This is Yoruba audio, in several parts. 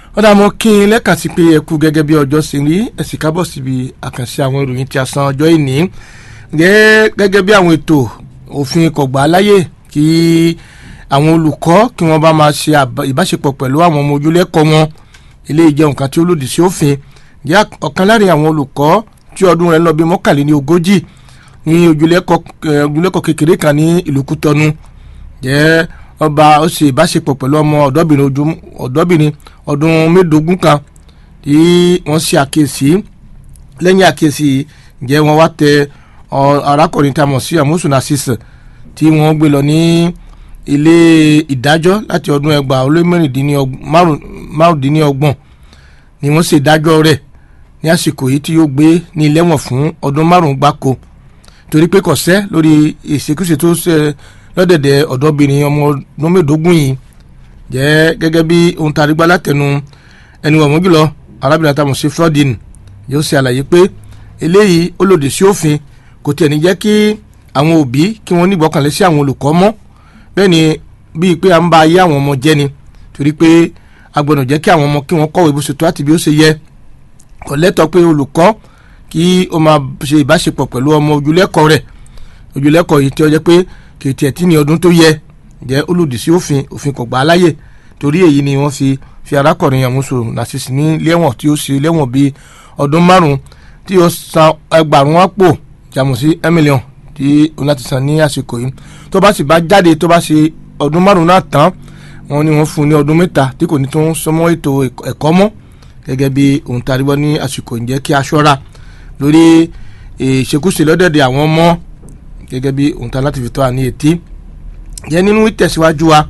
wọ́n dà mọ́ kí n lẹ́ka sí pé ẹ kú gẹ́gẹ́ bí ọjọ́ sí rí ẹ sì kábọ̀ síbi àkànṣe àwọn ìròyìn tí a san ọjọ́ ìní gẹ́gẹ́ bí àwọn ètò òfin kọ̀gbà láyè kí àwọn olùkọ́ kí wọ́n bá máa ṣe ìbáṣepọ̀ pẹ̀lú àwọn ọmọ ojúlẹ́kọ̀ọ́ wọn eléyìí jẹ́ nǹkan tí ó lòdì sí òfin jẹ́ ọ̀kan láàrin àwọn olùkọ́ tí ọdún rẹ̀ lọ bí mọ́kànléní ogójì ní ojúlẹ́kọ̀ọ́ kékeré kan ní ìlú Kútọ́nù jẹ́ ọba ó ṣe ìbáṣepọ̀ pẹ̀lú ọmọ ọ̀dọ́bìnrin ọdún mẹ́ẹ̀ẹ́dógún kan tí wọ́n ṣe àkíyèsí lẹ́yìn àkíyèsí jẹ́ wọ́n wá tẹ arákùnrin tá a mọ̀ sí amosun asisa tí wọ́n gbé lọ ní ilé ìdájọ́ láti ọdún ẹgbàá ó lé márùndínlọ́gbọ̀n ni wọ́n ṣe ìdájọ́ rẹ̀ ní àsìkò yìí tí yóò gbé ní ilé wọn fún ọdún márùn-ún gbáko torí pé kò sẹ́ lórí ìṣekúṣe tó ṣe lọ́dẹ̀dẹ̀ ọ̀dọ́bìnrin ọmọ ọdún mẹ́ẹ̀ẹ́dógún yìí jẹ́ gẹ́gẹ́ bí ohun tá a rí gbá látẹnu ẹni wọ̀n mọ́ jùlọ arábìnrin àtàwọn ṣe fraudin yóò ṣe àlàyé pé eléyìí ó lòdì sí òfin kò tiẹ̀ ní jẹ́ kí àwọn òbí kí wọ́n nígbọ́kànlé sí àwọn olùkọ́ mọ́ bẹ́ẹ̀ ni bíi pé à ń ba ayé àwọn ọmọ jẹ́ ni torí pé a gbọ́dọ̀ jẹ́ kí àwọn ọmọ kí wọ́n kọ́wé bó ṣe tó àti bí ó ṣe yẹ kò lẹ́tọ̀ pé olùkọ́ kí ó máa ṣe ìbáṣepọ̀ pẹ̀lú ọmọ ojúlẹ́kọ̀ọ́ rẹ̀ ojúlẹ́kọ̀ọ́ yìí tí ó jẹ́ pé kì í tiẹ̀ tí ní ọdún tó yẹ jẹ́ ó lòdì sí òfin òfin kò gbà á láyè torí èyí ni wọ́n fi fi arákùnrin àmúṣe nàṣìṣì ní lẹ́wọ̀n tí ó ṣe lẹ́wọ̀n bíi ọdún márùn-ún tí ó san ẹgbàrún àpò jàmù sí mílíọ̀n tí ó láti san ní àsìkò yìí tó bá sì bá jáde tó bá ṣe ọdún márùn-ún náà tán wọ́n ní wọ́n fún un ní ọdún mẹ́ta tí kò ní tó ń sọmọ́ ètò ẹ̀kọ́ mọ́ gẹ́gẹ́ bí ohun tá a rí bọ́ ní àsìkò ìjẹ́ kí a ṣọ́ra lórí ìṣekúṣe lọ́dẹ̀dẹ̀ àwọn ọmọ gẹ́gẹ́ bí ohun tá a láti fi tọ́ àní etí yẹn nínú ìtẹ̀síwájú wa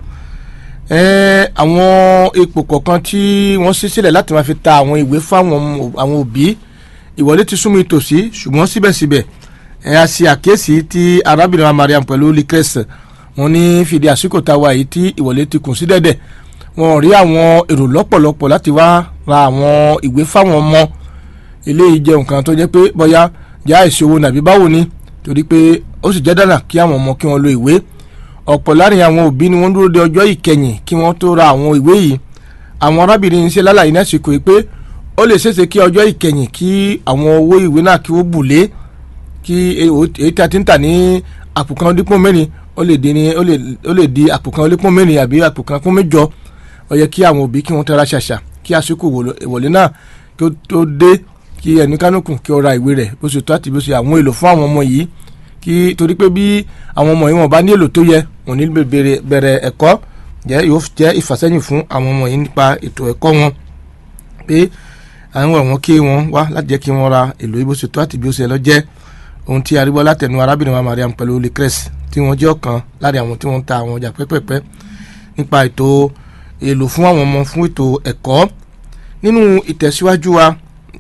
àwọn ipò kọ̀ọ̀kan tí wọ́n ṣí sílẹ̀ láti máa fi ta àwọn ìwé fún àwọn òbí ìwọlé ti súnmọ́ ìtòsí ṣùgbọ́n síbẹ̀síbẹ̀ ẹ a ṣe àkíyèsí tí arábìnrin wa Mariam pẹ̀lú likres wọn ní fìdí àsìkò tá a wà yìí tí ìwọlé ti kùn sí dẹ̀dẹ̀ wọn rí àwọn èrò lọ́pọ̀lọpọ̀ láti wá ra àwọn ìwé fáwọn ọmọ eléyìí jẹ́ nǹkan tó jẹ́ pé bóyá já ìṣòwò nàbí báwo ni torí pé ó sì jẹ́ dáná kí àwọn ọmọ kí wọ́n lo ìwé ọ̀pọ̀ láàrin àwọn òbí ni wọ́n dúró de ọjọ́ ìkẹyìn kí wọ́n tó ra àwọn ìwé yìí àwọn arábìnrin ń ṣe lálàyé ní àsìkò yìí pé ó lè ṣeéṣe kí ọjọ́ ìkẹyìn kí àwọn owó ìwé náà kí ó bù lé kí èyí tí a ti ń tà ní àpò kan dípò mẹ́rin ó lè di ní ó lè di àpò kan dípò mẹ́rin àbí àpò kan fún mẹ́jọ ó yẹ kí àwọn òbí kí wọ́n tẹ́ra ṣàṣà kí àsìkò ìwọlé náà kí ó tó dé kí ẹni kánúkù kí ó ra ìwé rẹ̀ bó ṣe tó àti bó ṣe àwọn èlò fún àwọn ọmọ yìí kí torí pé bí àwọn ọmọ yìí wọn bá ní èlò tó yẹ wọn ní bẹ̀rẹ̀ ẹ̀kọ́ jẹ́ yóò jẹ́ ìfàsẹ́yìn fún àwọn ọmọ yìí nípa ètò ẹ̀kọ́ wọn pé àwọn ọ̀wọ́n kí wọ́n wá láti jẹ́ kí wọ́n ra èlò yìí bó ṣe tó àti bí ó ṣe lọ jẹ́ ohun tí arígbọ́ látẹnu arábìnrin wa Mariam pẹ̀lú lecres tí wọ́n jẹ́ ọ̀kan láàrin àwọn tí wọ́n ń ta àwọn ọjà pẹ́pẹ́pẹ́ nípa ètò èlò fún àwọn ọmọ fún ètò ẹ̀kọ́ nínú ìtẹ̀síwájú wa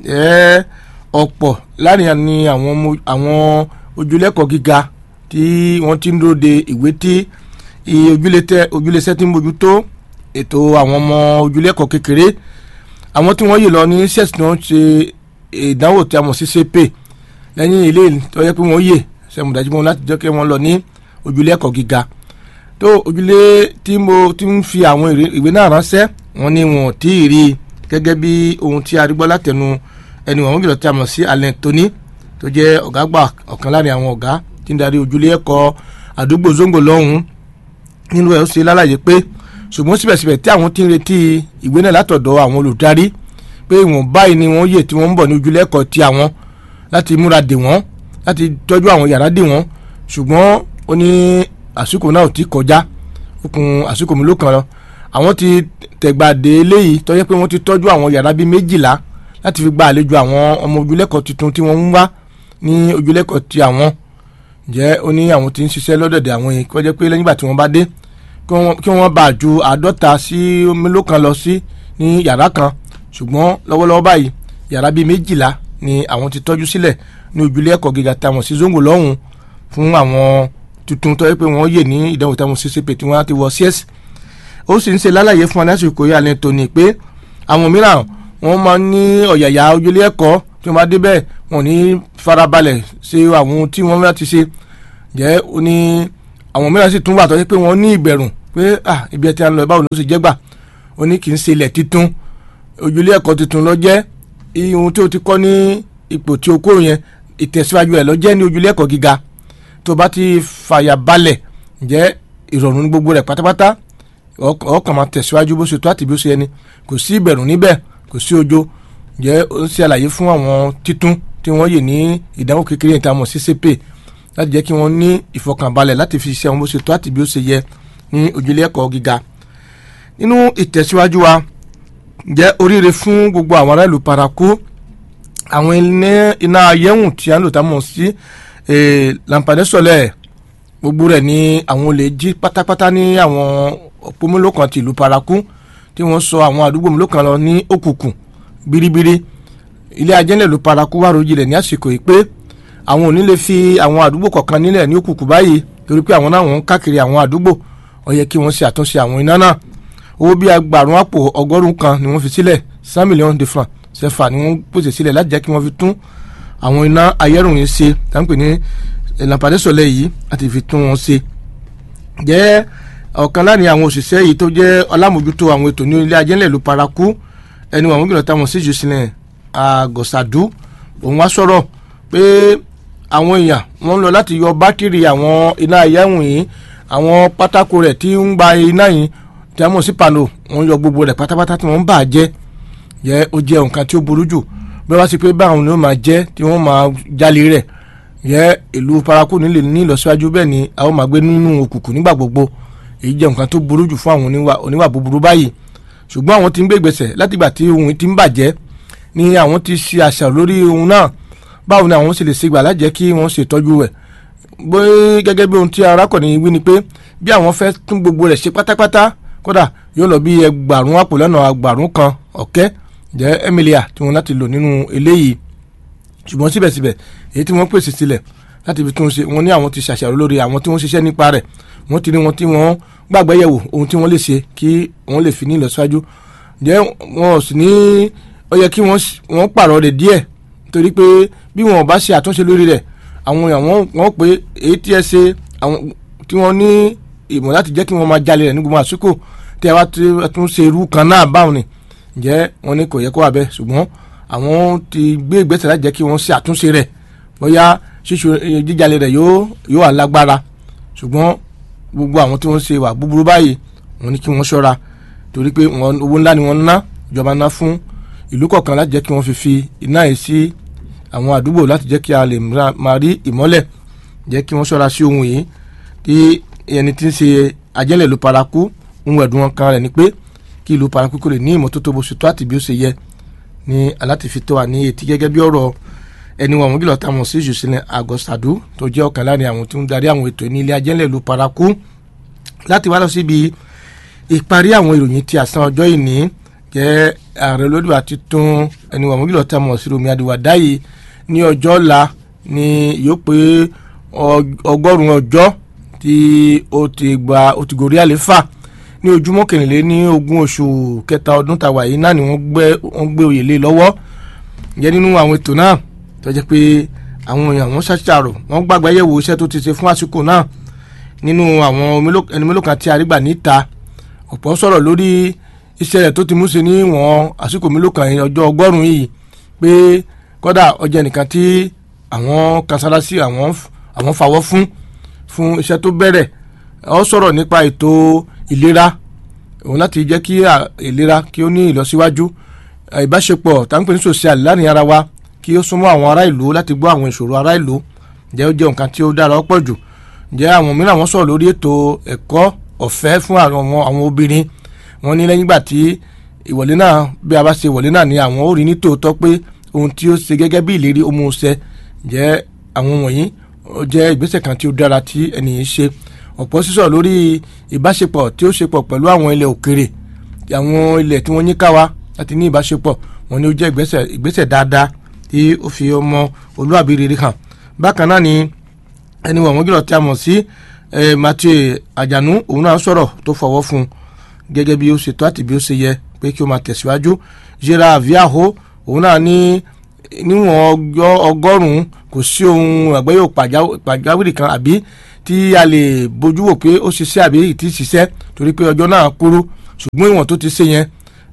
ọ̀pọ̀ láàrin ni àwọn ojúlẹ́kọ̀ọ́ gíga tí wọ́n ti ń dúró de ìwé tí ojúlẹ́sẹ̀ tí ń bójútó ètò àwọn ọmọ ojúlẹ́kọ̀ọ́ kékeré àwọn tí wọ́n yìí lọ ní sẹ́ẹ̀sì tí wọ́n ṣe ìdánwò tí a mọ̀ sí CP lẹ́yìn ilé tó yẹ pé wọ́n yè sẹ́mùdájú wọn láti jẹ́ kí wọ́n lọ ní ojúlẹ́kọ̀ọ́ gíga tó ojúlé tí mo ti ń fi àwọn ìwé náà ránṣẹ́ wọn ni wọn ò tí ì rí gẹ́gẹ́ bí ohun tí a rí gbọ́ látẹnu ẹni wọ̀n jùlọ tí a mọ̀ sí Alain Tony tó jẹ́ ọ̀gá gbà ọ̀kan láàrin àwọn ọ̀gá tí ń darí ojúlé ẹ̀kọ́ àdúgbò zongo lọ́hùn nínú ẹ̀ ó ṣe lálàyé pé ṣùgbọ́n síbẹ̀síbẹ̀ tí àwọn ti ń retí ìwé náà látọ̀dọ̀ àwọn olùdarí pé ìwọ̀n báyìí ni wọ́n yè tí wọ́n ń bọ̀ ní ojúlé ẹ̀kọ́ ti àwọn láti múra dè wọ́n láti tọ́jú àwọn yàrá dè wọ́n ṣùgbọ́n ó ní àsìkò náà ò tí kọjá ó kun àsìkò mi ló kàn lọ àwọn ti tẹ̀gbàdé eléyìí tó jẹ́ pé wọ́n ti tọ́jú àwọn yàrá bíi méjìlá láti fi gba àlejò àwọn ọmọ ojúlẹ́kọ̀ọ́ tuntun tí wọ́n ń wá ní ojúlẹ́kọ̀ọ́ ti àwọn jẹ́ ó ní àwọn tí ń ṣiṣẹ́ lọ́dọ̀dẹ̀ àwọn yìí kó jẹ́ pé lẹ́yìn ìgbà tí wọ́n bá dé kí wọ́n bá ju àádọ́ta sí mélòó kan lọ sí ní yàrá kan ṣùgbọ́n lọ́wọ́lọ́wọ́ báyìí yàrá bíi méjìlá ni àwọn ti tọ́jú sílẹ̀ ní ojúlẹ́kọ̀ọ́ gíga táwọn sí zongo lọ́hùn fún àwọn tuntun tó yẹ pé wọ́n yè ní ìdánwò táwọn ccp tí wọ́n á ti wọ cs ó sì ń ṣe lálàyé fún alásìkò yìí alẹ́ tóní pé àwọn mìíràn wọ́n máa ń ní ọ̀yàyà ojúlé ẹ̀kọ́ tí wọ́n bá dé bẹ́ẹ̀ wọ́n ní farabalẹ̀ ṣe àwọn ohun tí wọ́n láti ṣe jẹ́ ó ní àwọn mìíràn sì tún wà tó yẹ pé wọ́n ní ìbẹ̀rù pé ah ibi ẹ̀ tí a ń lọ báwo ló ṣe jẹ́ gbà ó ní kì í ṣe ilẹ̀ títún ojúlé ẹ̀kọ́ tuntun lọ jẹ́ ihun tí o ti kọ́ ní ipò tí o kó yẹn ìtẹ̀síwájú ẹ̀ lọ jẹ́ ní ojúlé ẹ̀kọ́ gíga tó bá ti fàyà balẹ̀ ǹjẹ́ ìrọ̀rùn ní gbogbo rẹ̀ pátápátá ọkàn máa tẹ̀síwájú bó ṣe tó àti bí ó ṣe ẹni kò sí ìbẹ̀rù níbẹ̀ kò sí ojo ǹjẹ́ ó ń ṣe àlàyé fún àwọn títún tí wọ́n yè ní ìdánwò kékeré yẹn tí a mọ̀ sí CCPE láti jẹ́ kí wọ́n ní ìfọkànbalẹ̀ láti fi ṣiṣẹ́ wọn bó ṣe tó àti bí ó ṣe yẹ ní ojúlé ẹ̀kọ́ gíga nínú ìtẹ̀síwájú wa jẹ́ oríire fún gbogbo àwọn ará ìlú paraku àwọn iná ayéhùn tí a ń lò tá a mọ̀ sí lampade sọlẹ̀ gbogbo rẹ̀ ní àwọn olè jí pátápátá ní àwọn òpómúlò kan ti ìlú paraku tí wọ́n sọ àwọn àdúgbò mélòó kan lọ ní òkùnkùn biribiri ilé ajẹ́lẹ̀ ìlú paraku wà rojilẹ̀ ní àsìkò yìí pé àwọn ò ní lè fi àwọn àdúgbò kọ̀ọ̀kan nílẹ̀ ní òkùnkùn báyìí torí pé àwọn náà wọ́n ń káàkiri àwọn àdúgbò ó yẹ kí wọ́n ṣe àtúnṣe àwọn iná náà owó bíi agbàrún àpò ọgọ́rùn kan ni wọ́n fi sílẹ̀ cent millions de francs CFA ni wọ́n pèsè sílẹ̀ láti jẹ́ kí wọ́n fi tún àwọn iná ayẹ́rùn yìí ṣe táǹpẹ̀ ní lampade sọlẹ̀ yìí àti fi tún wọn ṣe. jẹ́ ọ̀kan láàrin àwọn òṣìṣẹ́ yìí tó jẹ́ ọlámójútó àwọn ètò ní ilé ajẹ́lẹ̀ ìlú paraku ẹni wọn gbìyànjú táwọn sí jùsílẹ̀ àgọ̀sàdú òun wá sọ̀rọ̀ pé àwọn èèyàn wọ́n ń lọ láti yọ bátìrì àwọn iná ayẹ́rùn yìí àwọn pátákó rẹ̀ tí ń gba iná yìí tí a mọ̀ sí pano wọ́n yọ gbogbo rẹ̀ pátápátá tí wọ́n ń bà á jẹ́ yẹ ó jẹ́ nǹkan tí ó burú jù bí wọ́n bá sì pé báwọn ni ó máa jẹ́ tí wọ́n máa jalè rẹ̀ yẹ ìlú paraku nílé ní ìlọsíwájú bẹ́ẹ̀ ni a ó máa gbé nínú òkùnkùn nígbà gbogbo èyí jẹ́ nǹkan tó burú jù fún àwọn oníwà búburú báyìí ṣùgbọ́n àwọn tí ń gbé ìgbésẹ̀ látìgbà tí ohun ti ń bàjẹ́ ni àwọn ti ṣe àṣà lórí ohun náà báwo ni àwọn sì lè ṣègbà lájẹ́ kí wọ́n ṣètọ́jú rẹ̀ bóyá gẹ́gẹ́ bí ohun tí arákùnrin wí ni pé bí àwọn fẹ́ tún gbogbo rẹ̀ ṣe pátápátá kódà yóò lọ bí ẹgbàrún àpò lọ́nà ẹgbàrún kan ọ̀kẹ́ jẹ́ emilia tí wọ́n láti lò nínú eléyìí ṣùgbọ́n síbẹ̀síbẹ̀ èyí tí wọ́n pèsè sílẹ̀ láti fi tún ṣe wọ́n ní àwọn ti ṣàṣàrò lórí àwọn tí wọ́n ṣiṣẹ́ nípa rẹ̀ wọ́n ti rí wọn tí wọ́n gbàgbé yẹ̀wò ohun tí wọ́n lè ṣe kí wọ́n lè fi ní ìlọsíwájú jẹ́ wọn ò sì ní ó yẹ kí wọ́n pààrọ̀ rẹ̀ díẹ̀ torí pé bí wọn ò bá ṣe àtúnṣe lórí rẹ̀ àwọn èèyàn wọ́n pé èyí tí ẹ ṣe tí wọ́n ní ìmọ̀ láti jẹ́ kí wọ́n máa jalè rẹ̀ ní gbogbo àsìkò tí a wá tún ṣe irú kan náà báwọn ni ǹjẹ́ wọ́n ní kò yẹ kó wà bẹ́ẹ̀ ṣùgbọ́n àwọn ti gbé ìgbésẹ̀ láti jẹ́ kí wọ́n ṣe àtúnṣe rẹ̀ bóyá ṣíṣe jíjalè rẹ̀ yóò yóò wà lágbára ṣùgbọ́n gbogbo àwọn tí wọ́n ṣe wà búburú báyìí wọ́n ní kí wọ́n ṣọ́ra torí pé owó ńlá ni wọ́n ná ìjọba ná fún ìlú kọ̀ọ̀kan láti jẹ́ kí wọ́n fi fi iná yìí sí àwọn àdúgbò láti jẹ́ kí a lè máa rí ìmọ́lẹ̀ jẹ́ kí wọ́n ṣọ́ra sí ohun yìí tí ẹni tí ń ṣe ajẹ́lẹ̀ ìlú paraku ohun ẹ̀dùn ọkàn rẹ̀ ni pé kí ìlú paraku kò lè ní ìmọ́tótó bó ṣe tó àti bí ó ṣe yẹ ní aláti tó wà ní etí gẹ́gẹ́ bí ọ̀rọ̀ ẹni wọn àwọn gílọ̀ tá a mọ̀ sí jùsílẹ̀ àgọ́sàdú tó jẹ́ ọ̀kan láàrin àwọn tó ń darí àwọn ètò ní ilé ajẹ́lẹ̀ ìlú paraku láti wá lọ síbi ìparí àwọn ìròyìn ti àsán ọjọ́ ìní jẹ́ ààrẹ olódùwà titun ẹni wọn àwọn gílọ̀ tá a mọ̀ sí romi adiwada yìí ní ọjọ́ ọ̀la ni yóò pé ọgọ́rùn-ún ọjọ́ tí ó ti gba ó ti gòrí àléfà ní ojúmọ́ kẹrìnlé ní ogún oṣù kẹta ọdún tàwa yìí náà ni wọ́n gbé wọ́n gbé oyè lé lọ́wọ́ jẹ́ nínú àwọn ètò náà tó jẹ́ pé àwọn èèyàn wọ́n ṣàṣàrò wọ́n gbàgbé yẹ̀wò iṣẹ́ tó ti ṣe fún àsìkò náà nínú àwọn ẹni mélòó kan tí a rí gbà níta ọ̀pọ̀ sọ̀rọ̀ lórí iṣẹ́ rẹ̀ tó ti mú ṣe ní wọ́n àsìkò mélòó kan ọjọ́ ọgọ́rùn-ún yìí pé kódà ọjà nìkan tí àwọn kanṣáláṣí àwọn àwọn fàwọ́ fún fún iṣẹ́ tó bẹ̀rẹ̀ ó sọ̀rọ̀ nípa ètò ìlera òun láti jẹ́ kí ìlera kí ó ní ìlọsíwájú ìbáṣepọ̀ táǹpẹ̀ ní social láàrin ara wa kí ó súnmọ́ àwọn ará ìlú láti gbọ́ àwọn ìṣòro ará ìlú jẹ́ ó jẹ́ nǹkan tí ó dára ọ̀pọ̀ jù jẹ́ àwọn mìíràn wọ́n sọ̀rọ̀ lórí ètò ẹ̀kọ́ ọ̀fẹ́ fún àwọn obìnrin wọ́n ní lẹ́yìn ìgbà tí ìwọlé náà bí a bá ṣe ìwọlé náà ni àwọn ó rí ní tòótọ́ pé ohun tí ó ṣe gẹ́gẹ́ bí ìlérí ó mú un ṣẹ jẹ́ àwọn wọ̀nyí ó jẹ́ ìgbésẹ̀ kan tí ó dára tí ẹnìyàn ṣe ọ̀pọ̀ sísọ lórí ìbáṣepọ̀ tí ó ṣepọ̀ pẹ̀lú àwọn ilẹ̀ òkèrè àwọn ilẹ̀ tí wọ́n yíká wa láti ní ìbáṣepọ̀ wọn ni ó jẹ́ ìgbésẹ̀ ìgbésẹ̀ dáadáa tí ó fi ọmọ olúwàbí rere hàn bákan náà ni ẹni wọ̀n wọ́n gírọ̀ tí a mọ̀ sí Mathieu Àjànú òun náà sọ̀rọ̀ tó fọwọ́ fún un gẹ́gẹ́ bí ó ṣe tó àti bí ó ṣe yẹ pé kí ó máa tẹ̀síwájú Gerard Viaho òun náà ní níwọ̀n ọgọ́rùn-ún kò sí ohun àgbẹ̀yọ̀ pàjáwìrì kan àbí tí a lè bójú wò pé ó ṣiṣẹ́ àbí ìtì ṣiṣẹ́ torí pé ọjọ́ náà kúrú ṣùgbọ́n ìwọ̀n tó ti ṣe yẹn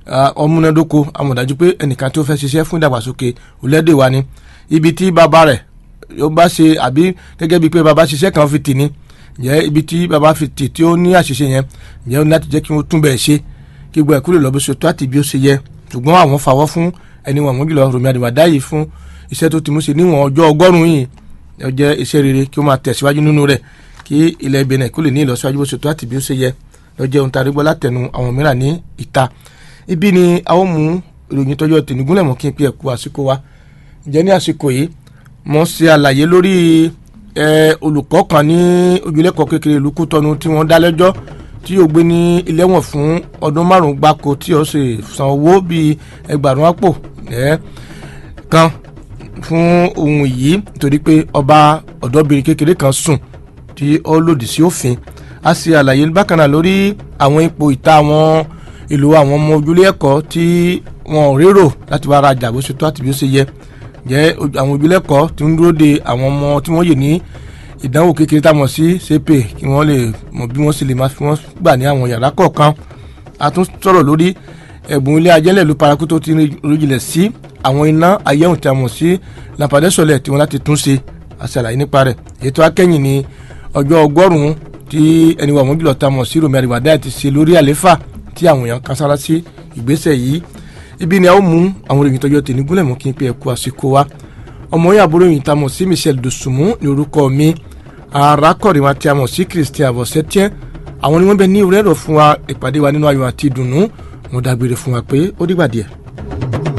ọmúnádóko amọ̀dájú pé ẹnìkan tó fẹ́ ṣiṣẹ́ fún ìdàgbàsókè orílẹ̀-èdè wa ni ibi tí bàbá rẹ̀ yóò bá ṣe àbí gẹ́gẹ́ bíi pé bàbá ṣiṣẹ́ kan fi tì ní jẹ́ ibi tí bàbá fi tì tí ó ní àṣìṣe yẹn jẹ́ ó ní láti jẹ́ kí wọ́n tún bẹ̀ ṣe kí gbogbo ẹ̀kú lè lọ bí ṣe tó àti bí ó ṣe yẹ ṣùgbọ́n àwọn fàwọ́ fún ẹni wọn àwọn jùlọ Rọ̀mí Àdìwàdá yìí fún iṣẹ́ tó ti mú ṣe níwọ̀n ọjọ́ ọgọ́rùn-ún yìí ó jẹ́ iṣẹ́ rere kí ó máa tẹ̀síwájú nínú rẹ̀ kí ilẹ̀ Benin kó lè ní ìlọsíwájú bó ṣe tó àti bí ó ṣe yẹ ló jẹ́ ohun tá a rí gbọ́ látẹnu àwọn mìíràn ní ìta ibi ni a ó mú ìròyìn tọ́jọ́ tènúgúnlẹ̀ mọ́ kí n pe ẹ̀kú àsìkò wa ǹjẹ́ ní àsìkò yìí mo ṣe àlàyé lórí olùkọ́ kan ní ojúlẹ̀kọ́ kékeré ìlú Kútọ́nù tí wọ́n dá lẹ́jọ́ tí yóò gbé ní ilé ẹ̀wọ̀n fún ọdún márùn-ún gbáko tí ó sì san owó bíi ẹgbàrún àpò kan fún ohun yìí nítorí pé ọba ọ̀dọ́bìnrin kékeré kan sùn tí ó lòdì sí òfin a ṣe àlàyé bákan náà lórí àwọn ipò ìta àwọn ìlú àwọn ọmọ ojúlé ẹ̀kọ́ tí wọn ò rérò láti wá rajà bó ṣe tó àti bí ó ṣe yẹ jẹ́ àwọn ojúlé ẹ̀kọ́ tí ń dúró de àwọn ọmọ tí wọ́n yè ní ìdánwò kékeré tá a mọ̀ sí sepe kí wọ́n lè mọ̀ bí wọ́n sì lè máa fi wọ́n gbà ní àwọn yàrá kọ̀ọ̀kan a tún sọ̀rọ̀ lórí ẹ̀bùn ilé ajẹ́lẹ̀ ìlú paraku tó ti ríjìnlẹ̀ sí àwọn iná ayéhùn tí a mọ̀ sí lampadẹ́sọ̀lẹ̀ tí wọ́n láti tún ṣe àṣàlàyé nípa rẹ̀ ètò akẹ́yìn ní ọjọ́ ọgọ́rùn-ún tí ẹni wà wọ́n jùlọ tá a mọ̀ sí Rọ̀mí Àdìwàdá ti ṣe lórí àléfà tí àwọn èèyàn kan sára sí ìgbésẹ̀ yìí ibi ni a ó mú àwọn ìròyìn tọjọ́ tèmi gúnlẹ̀ mọ́ kí n pe ẹ̀kú àsìkò wa ọmọ yìí àbúrò yìí tá a mọ̀ sí Michel Dosunmu ní orúkọ mi arákọ̀rin wa tí a mọ̀ sí Christian Avosetiens àwọn ni wọ́n bẹ ní orí ẹ̀rọ fún wa ìpàdé wa nínú ayọ̀ àti ìdùnnú mo dágbére fún wa pé ó dìgbà díẹ̀.